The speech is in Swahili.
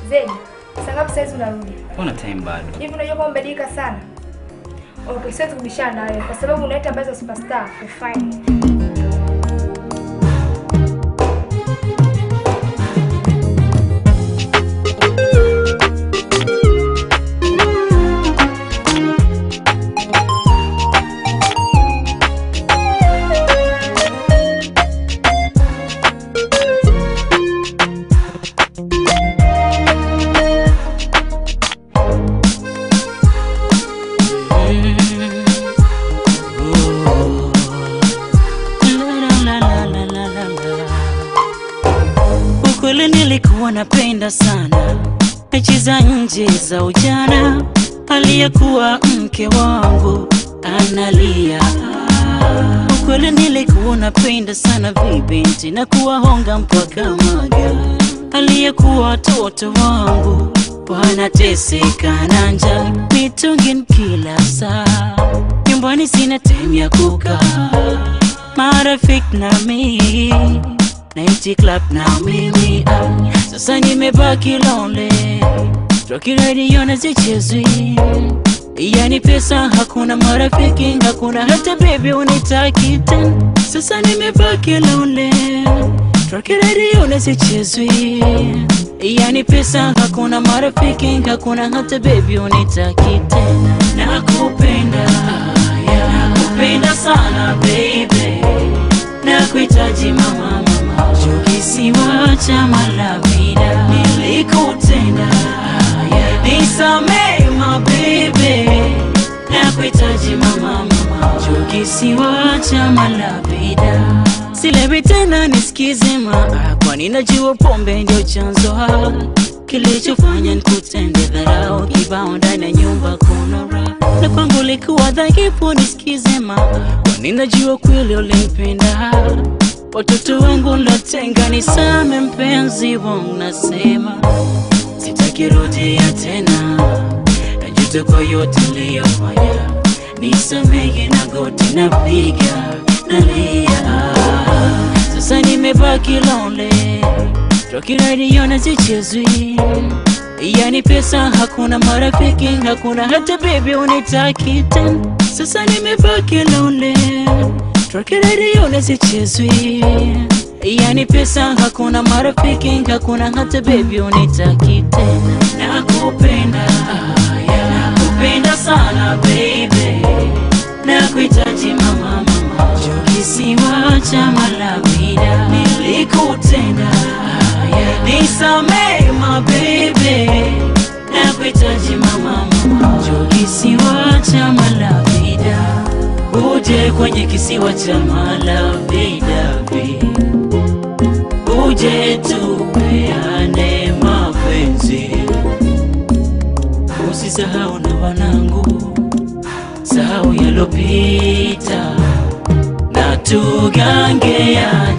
Zedi, saa ngapi saizi unarudi? Ona time bado. Hivi unajua kwamba umebadilika sana? Okay, siwezi kubishana na wewe kwa sababu unaita habari za superstar. Fine. Ukweli nilikuwa napenda sana mechi za nje za ujana, aliyekuwa mke wangu analia. Ukweli nilikuwa napenda sana vibinti na kuwahonga mpaka maga, aliyekuwa watoto wangu wanateseka na njaa, mitungin kila saa, nyumbani sina time ya kukaa, marafiki na mimi Nighty club na mimi ah, sasa nimebaki lonely Rocky radio na zichezwi Yani pesa hakuna marafiki hakuna hata baby unitaki tena Sasa nimebaki lonely Rocky radio na zichezwi Yani pesa hakuna marafiki hakuna hata baby unitaki tena Nakupenda yeah, nakupenda sana baby Nakuhitaji mama mama Juu kisiwa cha Malavida Nilikutenda yeah. Nisamee my baby Nakuhitaji mama mama Juu kisiwa cha Malavida Silewi tena nisikize maa Kwani najua pombe ndio chanzo ha Kilichofanya nikutende dharau Kibao ndani ya nyumba kuna raha Na kwangu likuwa dhaifu nisikize maa Kwani najua kweli ulimpenda Watoto wangu latenga nisame mpenzi wangu nasema Sitaki rudia tena Najuta kwa yote niliyofanya Nisamehe na goti napiga nalia Sasa nimebaki lonely Rocky radio na zichezwi Yani pesa hakuna marafiki hakuna hata baby unitaki tena Sasa nimebaki lonely Rocky radio na zichezwi Yani pesa hakuna marafiki hakuna hata baby unitaki tena Nakupenda yeah, nakupenda sana baby Nakuhitaji mama mama Juu kisiwa cha Malavida Nilikutenda yeah, Nisamee my baby Nakuhitaji mama mama Juu kisiwa cha Malavida Uje kwenye kisiwa cha Malavida babe. Uje tupeane mapenzi Usisahau na wanangu Sahau yalopita na tugange ya